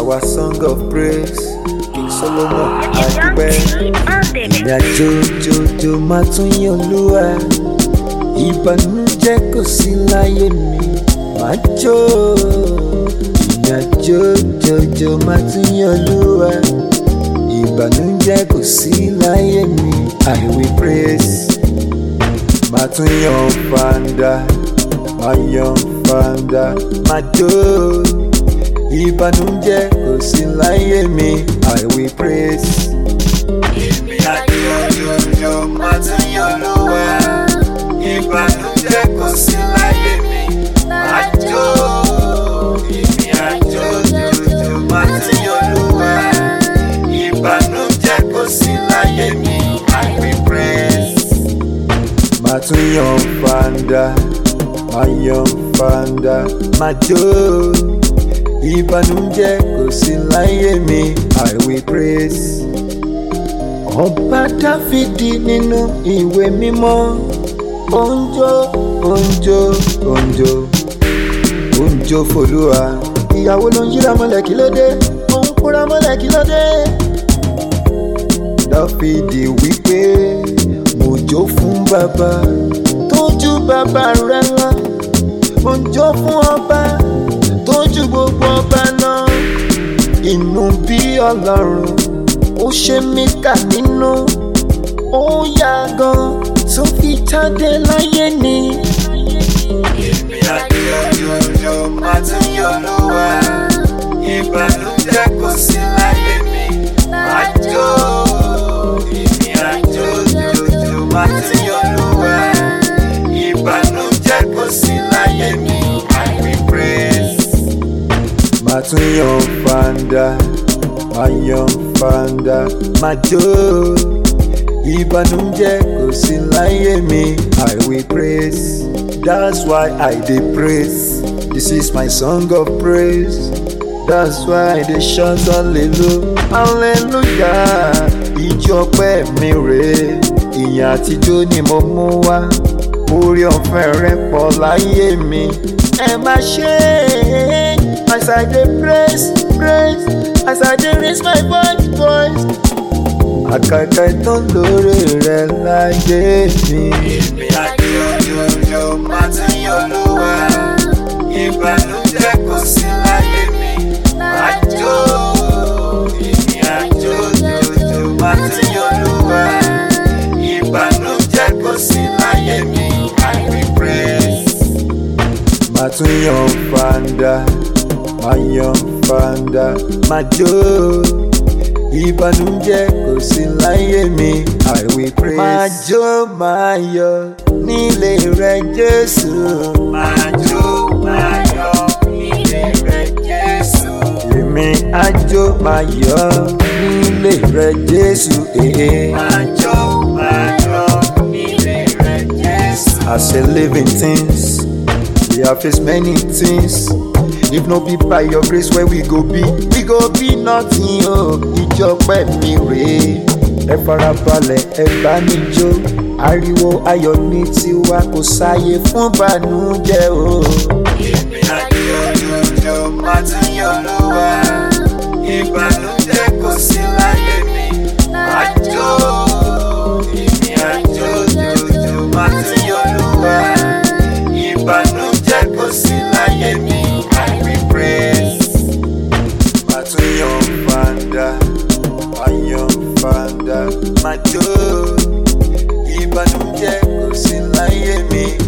our song of praise king solomon Young adúpẹ́ T on the ìrìn àjò jòjò máa tún yìn olúwa ìbànújẹ́ kò sí láyé mi máa jó ìrìn àjò jòjò máa tún yìn olúwa ìbànújẹ́ kò sí láyé mi i will praise máa tún yan fanda máa yan fanda máa jó ìbànújẹ́ kò sí láyé mi i will praise. Èmi àjòjòjò máa tún yan olúwa ìbànújẹ́ kò sí láyé mi máa jó èmi àjòjòjò máa tún yan olúwa ìbànújẹ́ kò sí láyé mi i will praise máa tún yan fanda máa yan fanda máa jó ìbànújẹ́ kò sí láyé mi i will praise. ọba dáfídì nínú ìwé mímọ́ òǹjọ òǹjọ òǹjọ òǹjọ fòlúwa ìyàwó ló ń yíra mọ́lẹ̀ kí ló dé òun kúra mọ́lẹ̀ kí ló dé dáfídì wípé mo jó fún bàbá tójú bàbá rẹ lọ mo jó fún ọba tójú gbogbo ọba náà inú bí ọlọ́run ó ṣe mí kà nínú ó yá gan tó fi jáde láyé ni. èmi àti òjòjò máa tún yọ lọ́wọ́ ìbànújẹ́ kò sí láyé mi máa jó èmi àti òjòjò máa tún yọ lọ́wọ́ ìbànújẹ́ kò sí láyé mi i will praise. máa tún yan fanda máa yan fanda máa jó ìbànújẹ́ kò sí láyé mi i will praise. that's why i dey praise this is my song of praise. that's why i dey shout hallelujah hallelujah ìjọ ọpẹ́ mi rèé ìyìn àtijọ́ ni mo mú wá orí ọ̀fẹ́ rẹ pọ̀ láyé mi ẹ má ṣe é as i dey praise praise as i dey raise my voice voice àkàkà ìtàn lórí rẹ láyé mi. èmi àti òjòjò máa tún yọ lówà ìbànújẹ́ kò sí láyé mi máa jó èmi àti òjòjò máa tún yọ lówà ìbànújẹ́ kò sí láyé mi i will praise. máa tún yan fanda máa yan fanda máa jó ìbànújẹ́ kò sí láyé mi i will praise. máa jó máa yọ nílé rẹ jésù. máa jó máa yọ nílé rẹ jésù. èmi á jó máa yọ nílé rẹ jésù. èé. máa jó máa yọ nílé rẹ jésù. as a living things we have faced many things. If no be by your grace where we go be, we go be nothing o. Ìjọpẹ́ mi rèé, ẹ farabalẹ̀ ẹ bá mi jó. Ariwo ayọ̀ ní tiwa kò sáyé fún bànújẹ́ o. Èmi àti òjòjò máa tún yọ lọ́wọ́. Ìbànújẹ́ kò sí láyé mi, máa jó. Èmi àti òjòjò máa tún yọ lọ́wọ́. Ìbànújẹ́ kò sí láyé mi, I will praise. Máa tún yan fanda, máa yan fanda, máa jó. Ìbànújẹ́ kò sí láyé mi,